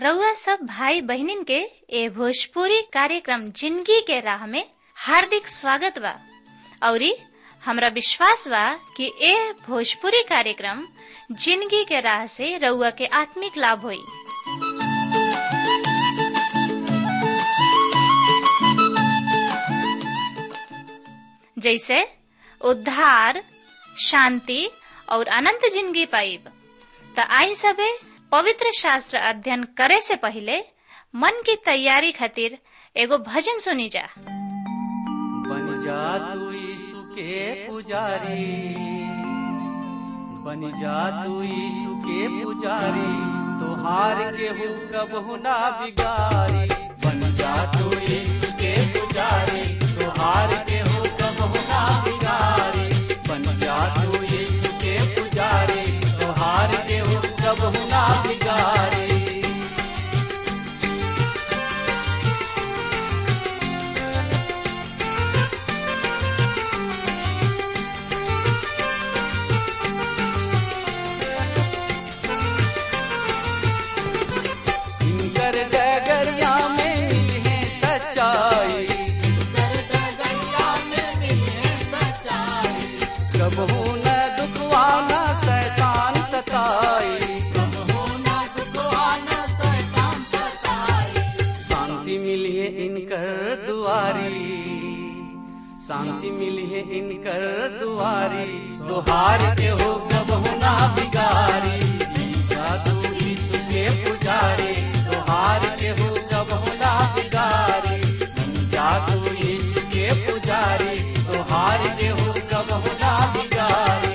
रउआ सब भाई बहिनीन के ए भोजपुरी कार्यक्रम जिंदगी के राह में हार्दिक स्वागत बा औरी हमरा विश्वास बा कि ए भोजपुरी कार्यक्रम जिंदगी के राह से रउआ के आत्मिक लाभ होई जैसे उद्धार शांति और अनंत जिंदगी पाइब त आई सबे पवित्र शास्त्र अध्ययन करे से पहले मन की तैयारी खातिर एगो भजन सुनी जा बन जा तू यीशु के पुजारी बन जा तू यीशु के पुजारी तोहार के हो कबहु ना बिगारी बन जा तू यीशु के पुजारी तोहार के हो कबहु ना बिगारी बन जा तू यीशु के पुजारी तोहार के हो कबहु ना बिगारी इनकर डगरिया में मिले सच्चाई कबहू न दुखवाना शैतान सताई शांति मिलिए इनकर दुआरी शांति मिलिए इनकर दुआरी तुहार के हो कबहू ना बिगारी जादू यीशु के पुजारी तुहार के हो कबहू ना बिगारी जादू यीशु के पुजारी तुहार के हो कबहू ना बिगारी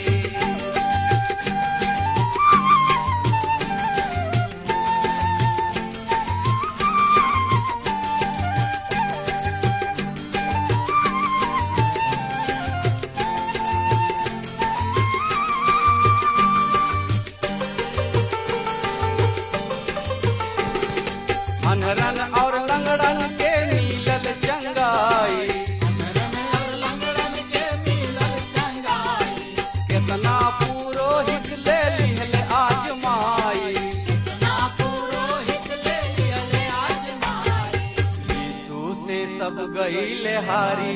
अनरन और लंगड़न के मिलल चंगाई केतना पुरोहित ले लिहल आजमाई यीशु से सब गईल हारी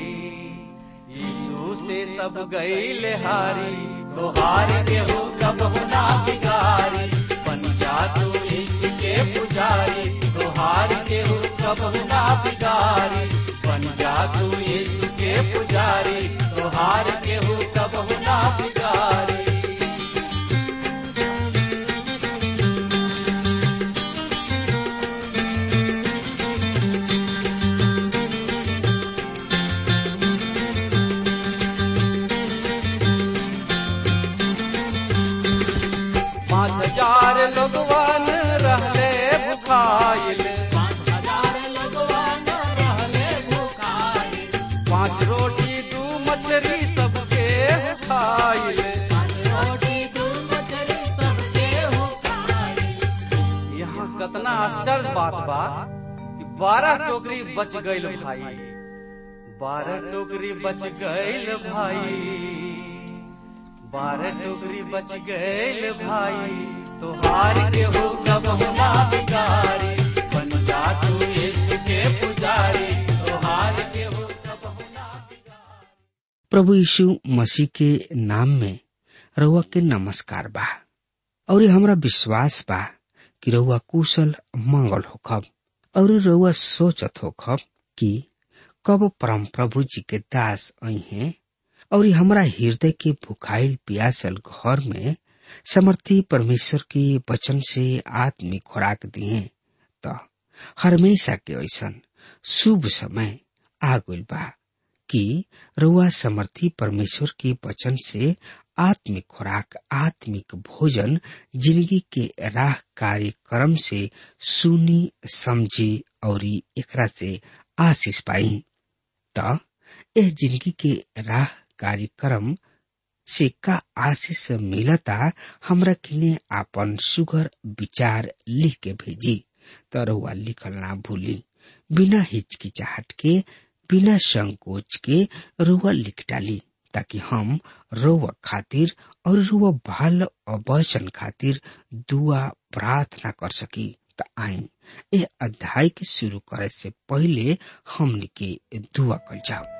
यीशु से सब गईल हारी तोहार के हो कबहु ना बिगारी बन जा तू यीशु के पुजारी तोहार के हो कबहु ना बिगारी बन जा तू यीशु के पुजारी तोहार के हो कबहु ना बिगारी पाँच हजार लोगवन रहले भुखाइल पाँच रोटी दू मछली सबके खाइल यहाँ कतना आश्चर्य बात बा कि बारह टोकरी बच गईल भाई बारह टोकरी बच गईल भाई बारह टोकरी बच गईल भाई तोहार के हो कबहु ना बिगारी बन जा तू यीशु के पुजारी तोहार के हो कबहु ना बिगारी प्रभु यीशु मसीह के नाम में रउआ के नमस्कार बा और हमरा विश्वास बा कि रउआ कुशल मंगल होखब और रउआ सोचत होखब कि कब परम प्रभु जी के दास आई हैं और हमरा हृदय के भुखाइल प्यासल घर में समर्थी परमेश्वर के वचन से आत्मिक खुराक दिए त हमेशा के ऐसन शुभ समय आ गइल बा कि रउआ समर्थी परमेश्वर के वचन से आत्मिक खुराक आत्मिक भोजन जिंदगी के राह कार्यक्रम से सुनी समझी और एकरा से आशीष पाई त एह जिंदगी के राह कार्यक्रम से का आशीष मिलता हमरा किने आपन सुगर विचार लिख के भेजी त रउआ लिखल ना भूली बिना हिचकिचाहट के बिना संकोच के रुआ लिख डाली ताकि हम रुआ खातिर और रुआ बाल और वचन खातिर दुआ प्रार्थना कर सकी त त आई ए अध्याय के शुरू करे से पहले हमने के दुआ कल जाओ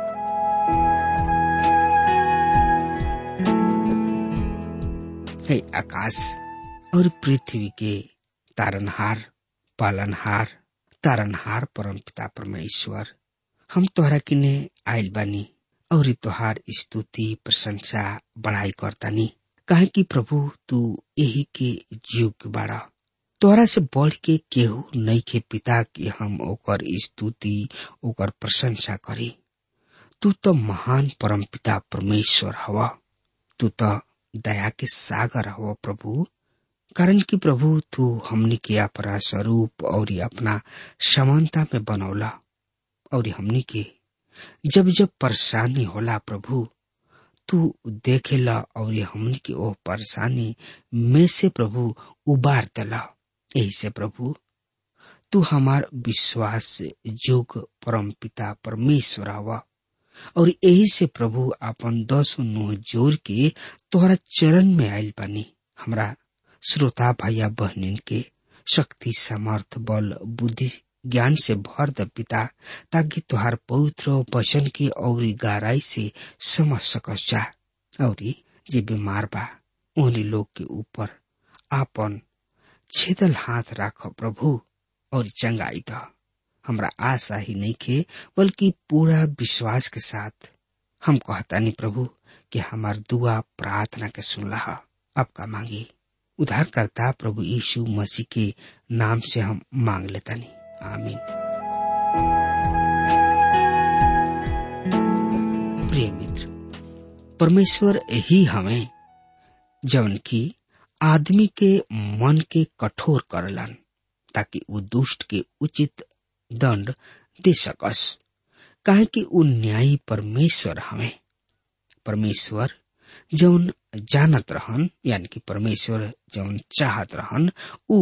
हे आकाश और पृथ्वी के तारनहार पालनहार तारनहार परम पिता परमेश्वर हम तोहरा किने आयल बानी और तोहार स्तुति प्रशंसा बढ़ाई करतानी काहे कि प्रभु तू यही के योग्य बाड़ा तोहरा से बढ़ के केहू नहीं के पिता कि हम ओकर स्तुति ओकर प्रशंसा करी तू तो महान परम पिता परमेश्वर हवा तू तो दया के सागर हवा प्रभु कारण कि प्रभु तू हमनी के अपना स्वरूप और अपना समानता में बनौला और हमनी के जब जब परेशानी होला प्रभु तू देखेला और हमनी के ओ परेशानी में से प्रभु उबार देला यही से प्रभु तू हमार विश्वास जोग परम पिता परमेश्वर हवा और यही से प्रभु अपन दस नुह जोर के तोहरा चरण में आयल बानी हमरा श्रोता भैया बहनिन के शक्ति समर्थ बल बुद्धि ज्ञान से भर द पिता ताकि तुहार पवित्र वचन के और गहराई से समझ सकस जा और जे बीमार बा उन्हीं लोग के ऊपर आपन छेदल हाथ राख प्रभु और चंगाई द हमरा आशा ही नहीं खे बल्कि पूरा विश्वास के साथ हम कहतानी प्रभु कि हमार दुआ प्रार्थना के सुनला आपका मांगी उद्धारकर्ता प्रभु यीशु मसीह के नाम से हम मांग लेतानी आमीन प्रिय मित्र परमेश्वर ही हमें जवन की आदमी के मन के कठोर करलन ताकि वो दुष्ट के उचित दंड दे सकस काहे कि उ न्यायी परमेश्वर हमें परमेश्वर जौन जानत रहन यानी कि परमेश्वर जौन चाहत रहन उ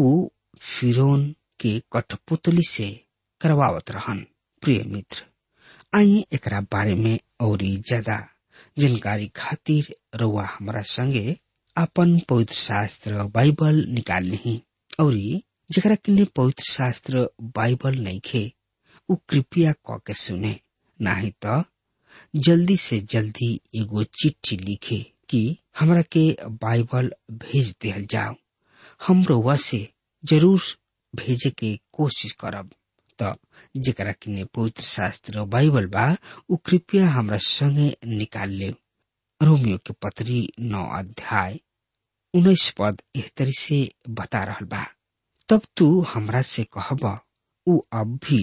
फिरौन के कठपुतली से करवावत रहन प्रिय मित्र आई एकरा बारे में और ज्यादा जानकारी खातिर रउआ हमारा संगे अपन पवित्र शास्त्र बाइबल निकाल ली और जरा किन्ने पवित्र शास्त्र बाइबल नहीं खे उ कृपया क के सुने नाही तो जल्दी से जल्दी एगो चिट्ठी लिखे कि हमरा के बाइबल भेज दिहल जाओ हम रउआ से जरूर भेजे के कोशिश करब त जेकरा किने पवित्र शास्त्र बाइबल बा उ कृपया हमरा संगे निकाल ले रोमियो के पत्री नौ अध्याय उन्नीस पद एह तरी से बता रहल बा तब तू हमरा से कहब उ अब भी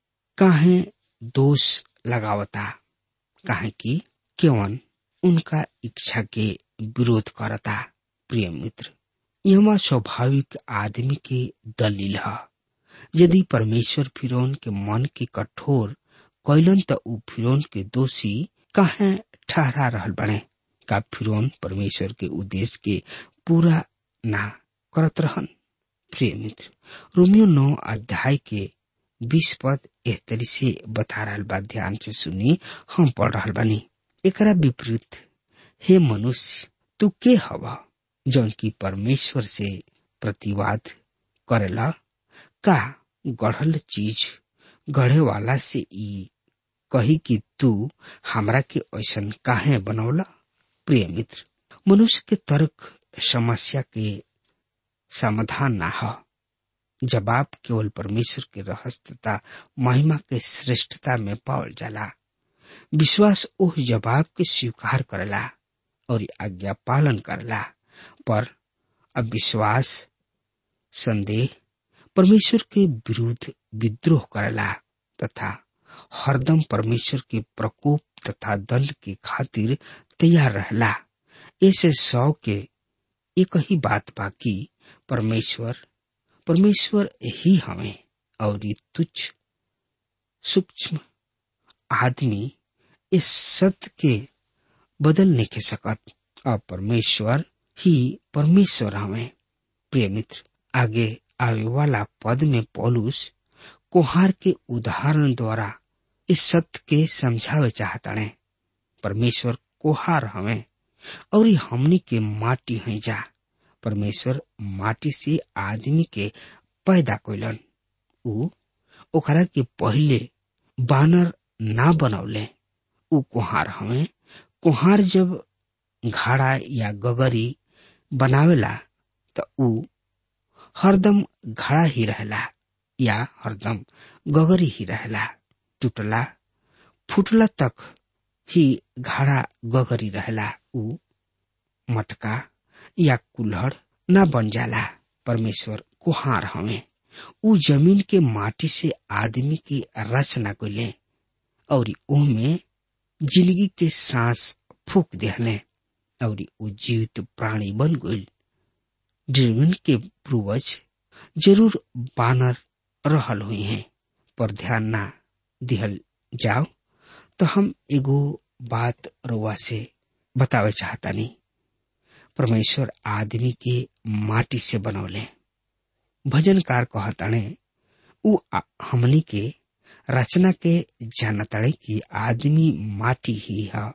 काहे दोष लगावता काहे कि केवन उनका इच्छा के विरोध करता प्रिय मित्र यह स्वाभाविक आदमी के दलील है यदि परमेश्वर फिरौन के मन के कठोर कैलन त उ फिरौन के दोषी काहे ठहरा रहल बने का फिरौन परमेश्वर के उद्देश्य के पूरा ना करत रहन प्रिय मित्र रोमियो नौ अध्याय के बीस पद एह तरी से बता रहल बा ध्यान से सुनी हम पढ़ रहल बानी एकरा विपरीत हे मनुष्य तू के हवा जौन की परमेश्वर से प्रतिवाद करेला का गढ़ल चीज गढ़े वाला से ई कही कि तू हमरा के ऐसन काहे बनौला प्रिय मित्र मनुष्य के तर्क समस्या के समाधान ना हो जवाब केवल परमेश्वर के रहस्य तथा महिमा के श्रेष्ठता में पावल जाला विश्वास ओह जवाब के स्वीकार करला और आज्ञा पालन करला पर अविश्वास संदेह परमेश्वर के विरुद्ध विद्रोह करला तथा हरदम परमेश्वर के प्रकोप तथा दंड के खातिर तैयार रहला ऐसे सौ के एक ही बात बाकी परमेश्वर परमेश्वर ही हमें और ये तुच्छ सूक्ष्म आदमी इस सत्य के बदल नहीं के सकत और परमेश्वर ही परमेश्वर हमें प्रिय मित्र आगे आवे वाला पद में पौलुस कोहार के उदाहरण द्वारा इस सत्य के समझावे चाहता है परमेश्वर कोहार हमें और हमनी के माटी है जा परमेश्वर माटी से आदमी के पैदा कैलन ऊ ओकरा के पहिले बानर ना बनौले ऊ कुहार हमें कुहार जब घाड़ा या गगरी बनावेला त ऊ हरदम घड़ा ही रहेला या हरदम गगरी ही रहेला टूटला फुटला तक ही घड़ा गगरी रहेला ऊ मटका या कुल्हड़ न बन जाला परमेश्वर कुहार हमें ऊ जमीन के माटी से आदमी की रचना कैले और ओमे जिंदगी के सांस फूक देहले और ऊ जीवित प्राणी बन गइल ड्रीवन के पूर्वज जरूर बानर रहल हुई हैं पर ध्यान ना दिहल जाओ तो हम एगो बात रुआ से बतावे चाहता नहीं परमेश्वर आदमी के माटी से बनौले भजनकार कहताणे उ हमनी के रचना के जानताड़े कि आदमी माटी ही है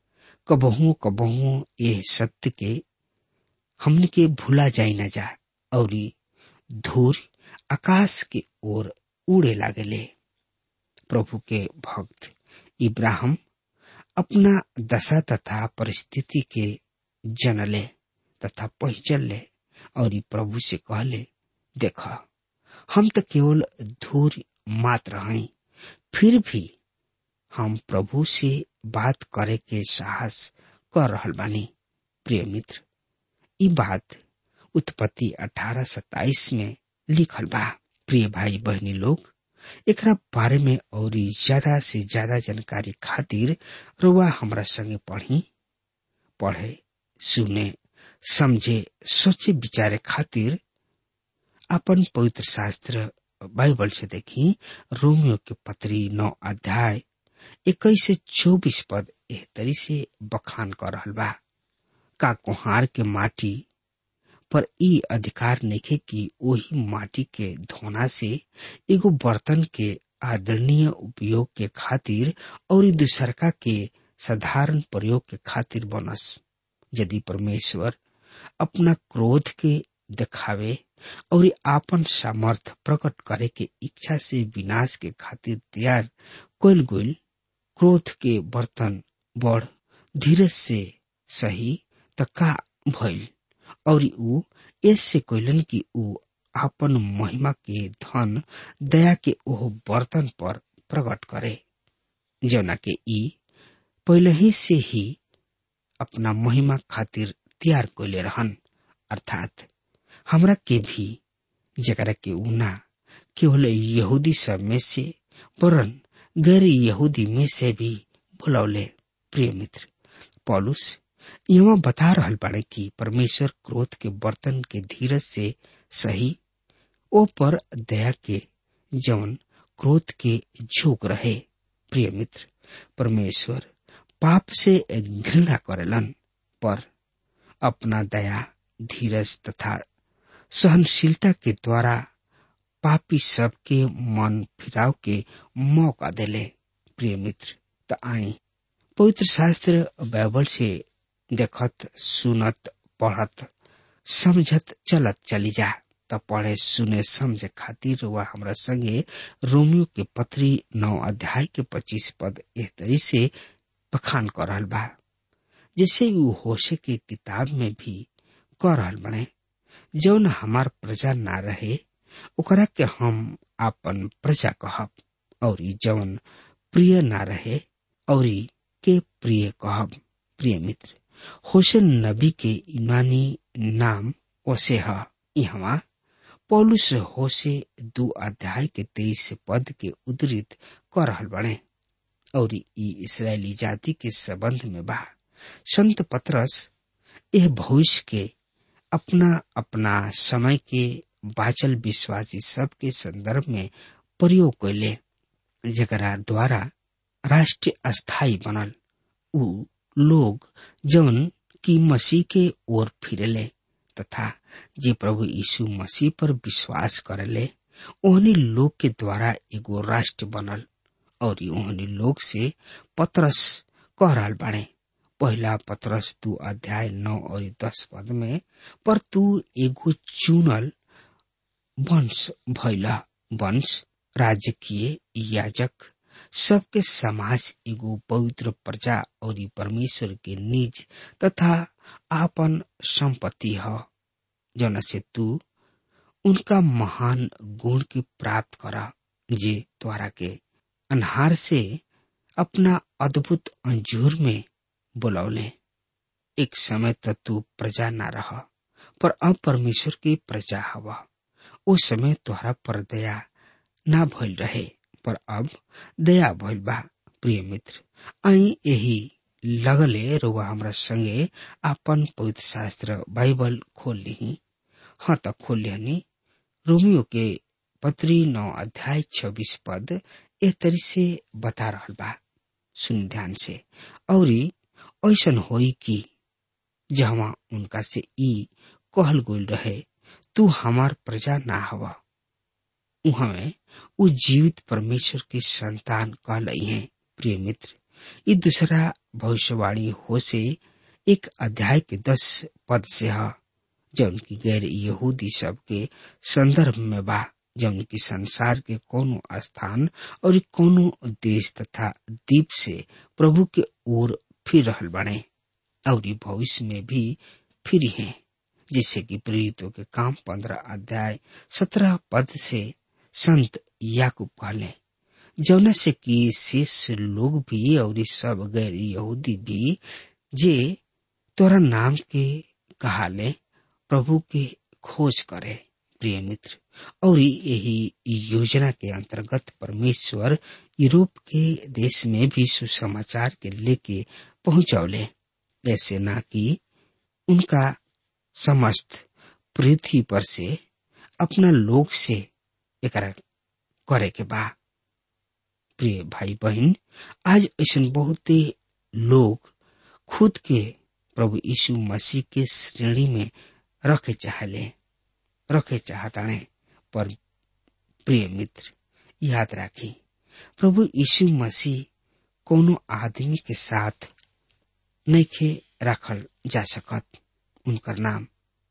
कबहू कबहू ये सत्य के हमने के भूला जाई न जा और धूर आकाश के ओर उड़े लागले प्रभु के भक्त इब्राहिम अपना दशा तथा परिस्थिति के जनले तथा पहचल ले और प्रभु से कहले देख हम तो केवल धूर मात्र हैं फिर भी हम प्रभु से बात करे के साहस कर रहल बानी प्रिय मित्र ई बात उत्पत्ति अठारह सत्ताईस में लिखल बा प्रिय भाई बहनी लोग एकरा बारे में और ज्यादा से ज्यादा जानकारी खातिर रुआ हमरा संगे पढ़ी पढ़े सुने समझे सोचे विचारे खातिर अपन पवित्र शास्त्र बाइबल से देखी रोमियो के पत्री नौ अध्याय इक्कीस से चौबीस पद एह तरी से बखान कर रहल बा का कुहार के माटी पर ई अधिकार नइखे कि वही माटी के धोना से एगो बर्तन के आदरणीय उपयोग के खातिर और दूसरका के साधारण प्रयोग के खातिर बनस यदि परमेश्वर अपना क्रोध के दिखावे और आपन सामर्थ प्रकट करे के इच्छा से विनाश के खातिर तैयार कोल गोल क्रोध के बर्तन बड़ धीरज से सही त का भइल और ऊ ऐसे कोइलन कि ऊ आपन महिमा के धन दया के ओह बर्तन पर प्रकट करे जौना के ई पहले ही से ही अपना महिमा खातिर तैयार कोले रहन अर्थात हमरा के भी जकरा के ऊना केवल यहूदी सब में से वरन गैर यहूदी में से भी बुलौले प्रिय मित्र पॉलुस यहाँ बता रहल बाड़े कि परमेश्वर क्रोध के बर्तन के धीरज से सही ओ पर दया के जवन क्रोध के झोंक रहे प्रिय मित्र परमेश्वर पाप से घृणा करेलन पर अपना दया धीरज तथा सहनशीलता के द्वारा पापी सब के मन फिराव के मौका देले प्रिय मित्र त आई पवित्र शास्त्र बाइबल से देखत सुनत पढ़त समझत चलत चली जा त पढ़े सुने समझे खातिर वह हमरा संगे रोमियो के पत्री नौ अध्याय के पच्चीस पद एह तरी से बखान कर रहल बा जैसे ऊ होशे के किताब में भी कर रहल बने जौन हमार प्रजा ना रहे ओकरा के हम आपन प्रजा कहब और जौन प्रिय ना रहे और के प्रिय कहब प्रिय मित्र होसेन नबी के ईमानी नाम ओसे ह यहाँ पौलुस होसे दो अध्याय के तेईस पद के उद्धृत कर रहल बने और ई इसराइली जाति के संबंध में बा संत पत्रस यह भविष्य के अपना अपना समय के बाचल विश्वासी सब के संदर्भ में प्रयोग कैले जकरा द्वारा राष्ट्र अस्थायी बनल उ लोग जौन की मसीह के ओर फिरले तथा जे प्रभु यीशु मसीह पर विश्वास करले ओहनी लोग के द्वारा एगो राष्ट्र बनल और ओहनी लोग से पत्रस कह रहल बाड़े पहला पत्रस तू अध्याय नौ और दस पद में पर तू एगो चुनल वंश भैला वंश राजकीय याजक सबके समाज एगो पवित्र प्रजा और परमेश्वर के निज तथा आपन संपत्ति ह जौन से तू उनका महान गुण के प्राप्त करा जे द्वारा के अनहार से अपना अद्भुत अंजूर में बुलौले एक समय तक तू प्रजा ना रह पर अब परमेश्वर की प्रजा हवा उस समय तोहरा पर दया ना भइल रहे पर अब दया भइल बा प्रिय मित्र आई यही लगले रुआ हमरा संगे आपन पवित्र शास्त्र बाइबल खोल ली हाँ तो खोल लिहनी रोमियो के पत्री नौ अध्याय छब्बीस पद ए तरी से बता रहल बा सुन ध्यान से और ऐसन होई कि जहाँ उनका से ई कहल गोल रहे तू हमार प्रजा ना हवा उहमें उ जीवित परमेश्वर के संतान कहलई है प्रिय मित्र ये दूसरा भविष्यवाणी हो से एक अध्याय के दस पद से है जौन की गैर यहूदी सब के संदर्भ में बा जौन की संसार के कोनो स्थान और कोनो देश तथा द्वीप से प्रभु के ओर फिर रहल बने और भविष्य में भी फिर हैं जिससे कि प्रेरितों के काम पंद्रह अध्याय सत्रह पद से संत याकूब कहले जौना से कि शेष लोग भी और सब गैर यहूदी भी जे तोरा नाम के कहाले प्रभु के खोज करे प्रिय मित्र और यही योजना के अंतर्गत परमेश्वर यूरोप के देश में भी सुसमाचार के लेके पहुंचौले ऐसे ना कि उनका समस्त पृथ्वी पर से अपना लोग से एकरा करे के बा प्रिय भाई बहन आज ऐसा बहुत लोग खुद के प्रभु यीशु मसीह के श्रेणी में रखे चाहले रखे चाहताने पर प्रिय मित्र याद राखी प्रभु यीशु मसीह कोनो आदमी के साथ नइखे रखल जा सकत उनकर नाम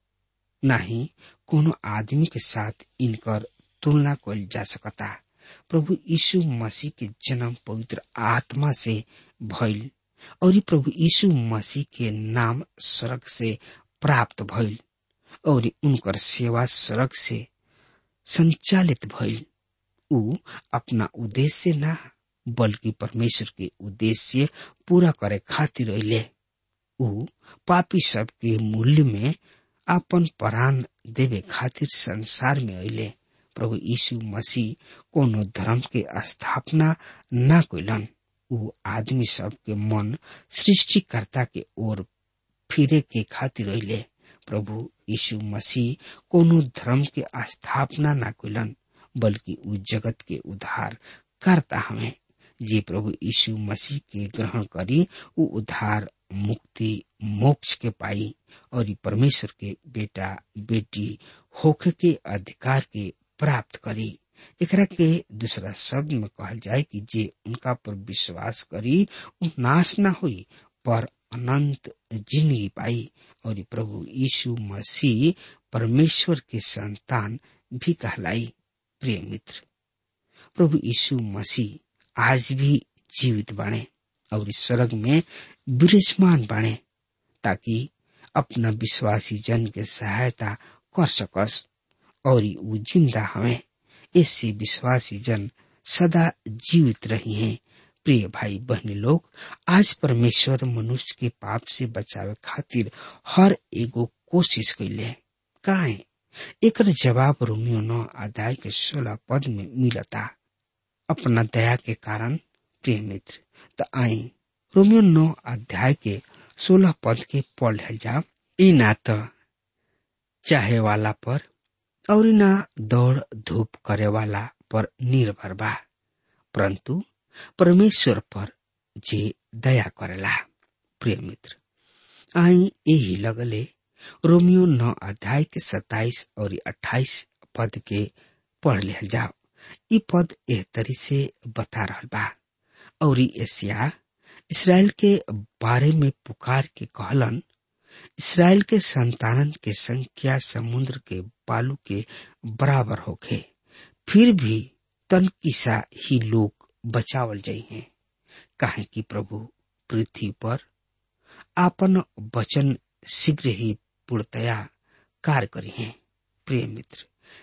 नाही कोनो आदमी के साथ इनकर तुलना कल जा सकता प्रभु यीशु मसीह के जन्म पवित्र आत्मा से भइल और ई प्रभु यीशु मसीह के नाम स्वर्ग से प्राप्त भइल और उनकर सेवा स्वर्ग से संचालित भइल उ अपना उद्देश्य ना बल्कि परमेश्वर के उद्देश्य पूरा करे खातिर अले उ पापी सबके मूल्य में अपन प्राण देवे खातिर संसार में अले प्रभु यीशु मसीह कोनो धर्म के स्थापना ना कैलन उ आदमी सब के मन सृष्टिकर्ता के ओर फिरे के खातिर अले प्रभु यीशु मसीह कोनो धर्म के स्थापना ना कैलन बल्कि उ जगत के उद्धार करता हमें जे प्रभु यीशु मसीह के ग्रहण करी उ उद्धार मुक्ति मोक्ष के पाई और परमेश्वर के बेटा बेटी होखे के अधिकार के प्राप्त करी एकरा के दूसरा शब्द में कहल जाए कि जे उनका पर विश्वास करी उ नाश ना हुई पर अनंत जिंदगी पाई और प्रभु यीशु मसीह परमेश्वर के संतान भी कहलाई प्रिय मित्र प्रभु यीशु मसीह आज भी जीवित बने और इस स्वर्ग में विराजमान बने ताकि अपना विश्वासी जन के सहायता कर सकस और वो जिंदा हमें इससे विश्वासी जन सदा जीवित रही हैं प्रिय भाई बहनी लोग आज परमेश्वर मनुष्य के पाप से बचावे खातिर हर एगो कोशिश कैले काहे एक जवाब रोमियो नौ अध्याय के सोलह पद में मिलता अपना दया के कारण प्रिय मित्र त आई रोमियो नौ अध्याय के सोलह पद के पढ़ जा ई ना त चाहे वाला पर और ना दौड़ धूप करे वाला पर निर्भर बा परंतु परमेश्वर पर जे दया करेला प्रिय मित्र आई यही लगले रोमियो नौ अध्याय के सताइस और अट्ठाईस पद के पढ़ लिहल जाओ ई पद एह तरी से बता रहल बा और एशिया इसराइल के बारे में पुकार के कहलन इसराइल के संतानन के संख्या समुद्र के बालू के बराबर होखे फिर भी तन किसा ही लोग बचावल जाइ हैं काहे कि प्रभु पृथ्वी पर आपन वचन शीघ्र ही पूर्णतया कार्य करी हैं प्रिय मित्र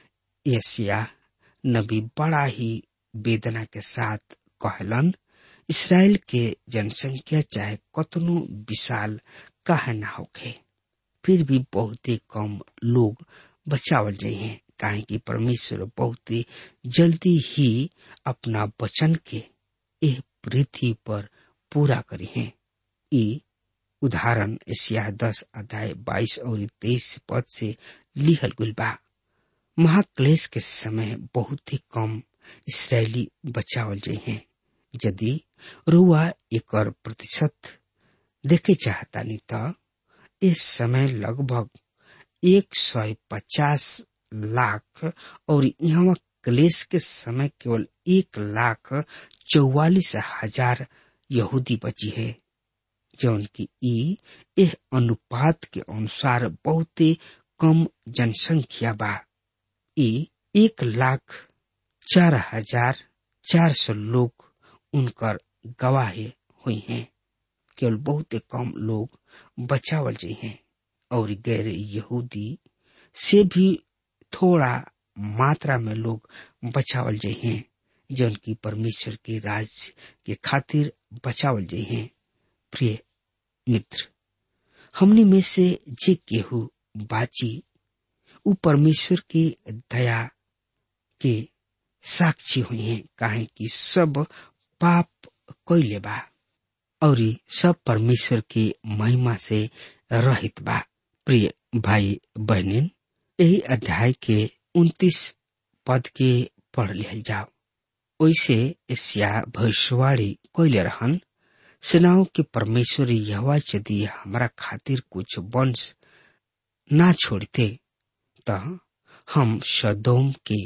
यसिया नबी बड़ा ही वेदना के साथ कहलन इसराइल के जनसंख्या चाहे कतनो विशाल काहे ना होखे फिर भी बहुत ही कम लोग बचावल जाइ हैं काहे कि परमेश्वर बहुत ही जल्दी ही अपना वचन के एह पृथ्वी पर पूरा करी हैं ई उदाहरण एशिया दस अध्याय बाईस और तेईस पद से लिखल गुल बा महाक्लेश के समय बहुत ही कम इसराइली बचावल जाइ हैं यदि रुआ एक प्रतिशत देखे चाहतानी त इस समय लगभग एक सौ पचास लाख और यहाँ क्लेश के समय केवल एक लाख चौवालीस हजार यहूदी बची है जौन की ई यह अनुपात के अनुसार बहुत कम जनसंख्या बा ई एक लाख चार हजार चार सौ लोग उनकर गवाही हुई हैं केवल बहुत कम लोग बचावल जी हैं और गैर यहूदी से भी थोड़ा मात्रा में लोग बचावल जाइ हैं जौन की परमेश्वर के राज के खातिर बचावल जाइ हैं प्रिय मित्र हमनी में से जे केहू बाची उ परमेश्वर के दया के साक्षी हुई हैं काहे कि सब पाप कैले बा और सब परमेश्वर के महिमा से रहित बा प्रिय भाई बहनिन यही अध्याय के उन्तीस पद के पढ़ लिहल जाओ ओइसे एशिया भविष्यवाणी कैले रहन सेनाओं के परमेश्वर यहवा यदि हमारा खातिर कुछ वंश ना छोड़ते त हम सदोम के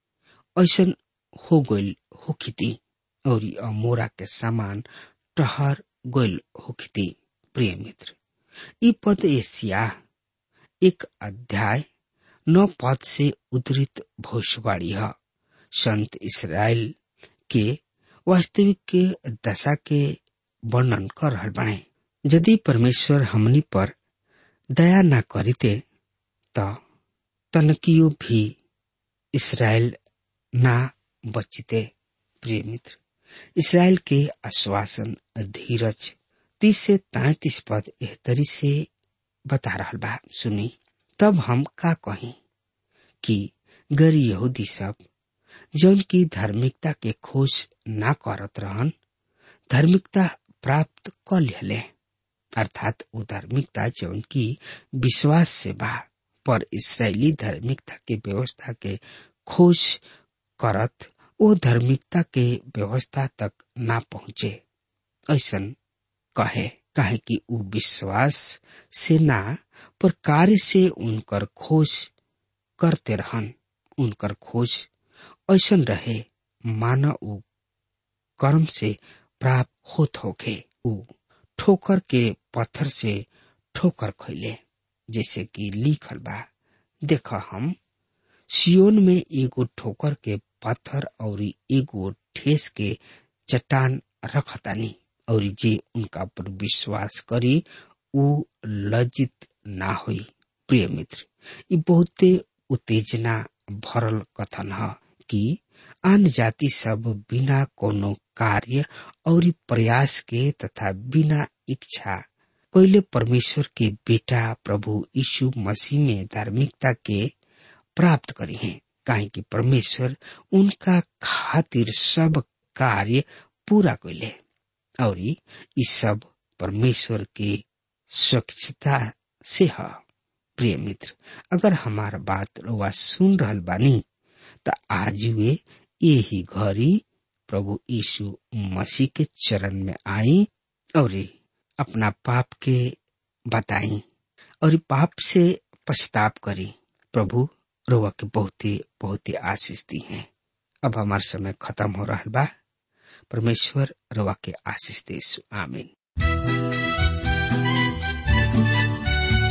ऐसन हो गइल होखिती और अमोरा के समान टहर गइल होखिती प्रिय मित्र ई पद एशिया एक अध्याय नौ पद से उद्धृत भविष्यवाणी है संत इसराइल के वास्तविक के दशा के वर्णन कर रहल बने यदि परमेश्वर हमनी पर दया न करिते त तनकियो भी इसराइल ना बचिते प्रिय मित्र इसराइल के आश्वासन धीरज तीस से तैतीस पद एहतरी से बता रहा बा सुनी तब हम का कही कि गैर यहूदी सब जौन की धार्मिकता के खोज ना करत रहन धार्मिकता प्राप्त कर लिहले अर्थात वो धार्मिकता जौन की विश्वास से बा पर इसराइली धार्मिकता के व्यवस्था के खोज करत वो धार्मिकता के व्यवस्था तक ना पहुंचे ऐसा कहे काहे कि उ विश्वास से ना पर कार्य से उनकर खोज करते रहन उनकर खोज ऐसा रहे माना उ कर्म से प्राप्त होत होके उ ठोकर के पत्थर से ठोकर खैले जैसे कि लिखल बा देख हम सियोन में एगो ठोकर के पत्थर और एगो ठेस के चट्टान रखतानी और जे उनका पर विश्वास करी उ लज्जित ना होई प्रिय मित्र ये बहुते उत्तेजना भरल कथन है कि आन जाति सब बिना कोनो कार्य और प्रयास के तथा बिना इच्छा कोयले परमेश्वर के बेटा प्रभु यीशु मसीह में धार्मिकता के प्राप्त करी हैं काहे कि परमेश्वर उनका खातिर सब कार्य पूरा कैले और ये सब परमेश्वर के स्वच्छता से है प्रिय मित्र अगर हमार बात रुआ सुन रहल बानी त आज वे यही घड़ी प्रभु यीशु मसीह के चरण में आई और अपना पाप के बताई और पाप से पछताप करी प्रभु रुआ के बहुत ही बहुत ही आशीष दी है अब हमार समय खत्म हो रहा बा परमेश्वर रुआ के आशीष दे आमीन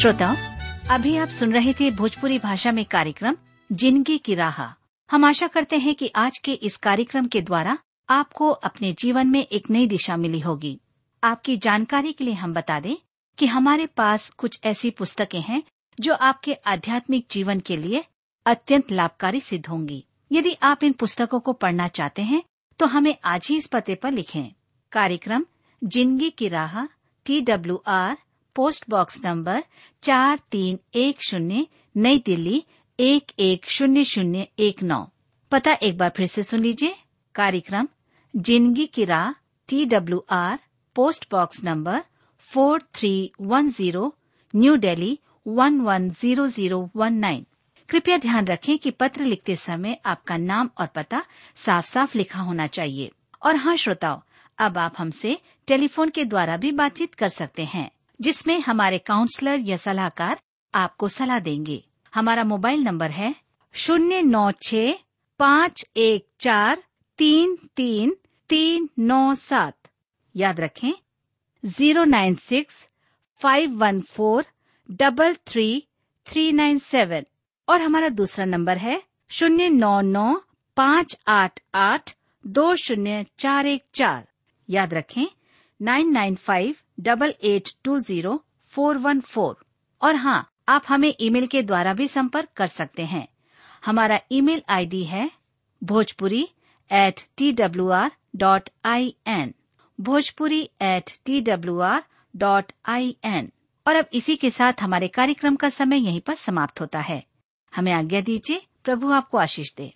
श्रोताओं अभी आप सुन रहे थे भोजपुरी भाषा में कार्यक्रम जिंदगी की राह हम आशा करते हैं कि आज के इस कार्यक्रम के द्वारा आपको अपने जीवन में एक नई दिशा मिली होगी आपकी जानकारी के लिए हम बता दें कि हमारे पास कुछ ऐसी पुस्तकें हैं जो आपके आध्यात्मिक जीवन के लिए अत्यंत लाभकारी सिद्ध होंगी यदि आप इन पुस्तकों को पढ़ना चाहते हैं तो हमें आज ही इस पते पर लिखें कार्यक्रम जिंदगी की राह T W R post box number चार तीन एक शून्य नई दिल्ली एक एक शून्य शून्य एक नौ पता एक बार फिर से सुन लीजिए कार्यक्रम जिंदगी की राह T W R post box number four three one zero new Delhi one one zero zero one nine कृपया ध्यान रखें कि पत्र लिखते समय आपका नाम और पता साफ साफ लिखा होना चाहिए और हाँ श्रोताओं अब आप हमसे टेलीफोन के द्वारा भी बातचीत कर सकते हैं जिसमें हमारे काउंसलर या सलाहकार आपको सलाह देंगे हमारा मोबाइल नंबर है शून्य नौ छ पाँच एक चार तीन तीन तीन नौ सात याद रखें zero nine six five one four double three three nine seven और हमारा दूसरा नंबर है शून्य नौ नौ पाँच आठ आठ दो शून्य चार एक चार याद रखें nine nine five double eight two zero four one four और हाँ आप हमें ईमेल के द्वारा भी संपर्क कर सकते हैं हमारा ईमेल आईडी है Bhojpuri at T W R dot I N Bhojpuri at T W R dot I N और अब इसी के साथ हमारे कार्यक्रम का समय यहीं पर समाप्त होता है हमें आज्ञा दीजिए प्रभु आपको आशीष दे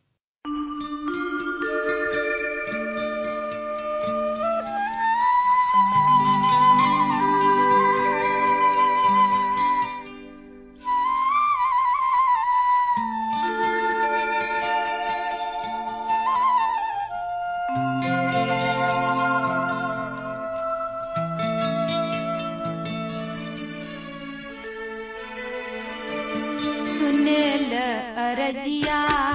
सुनेल अरजिया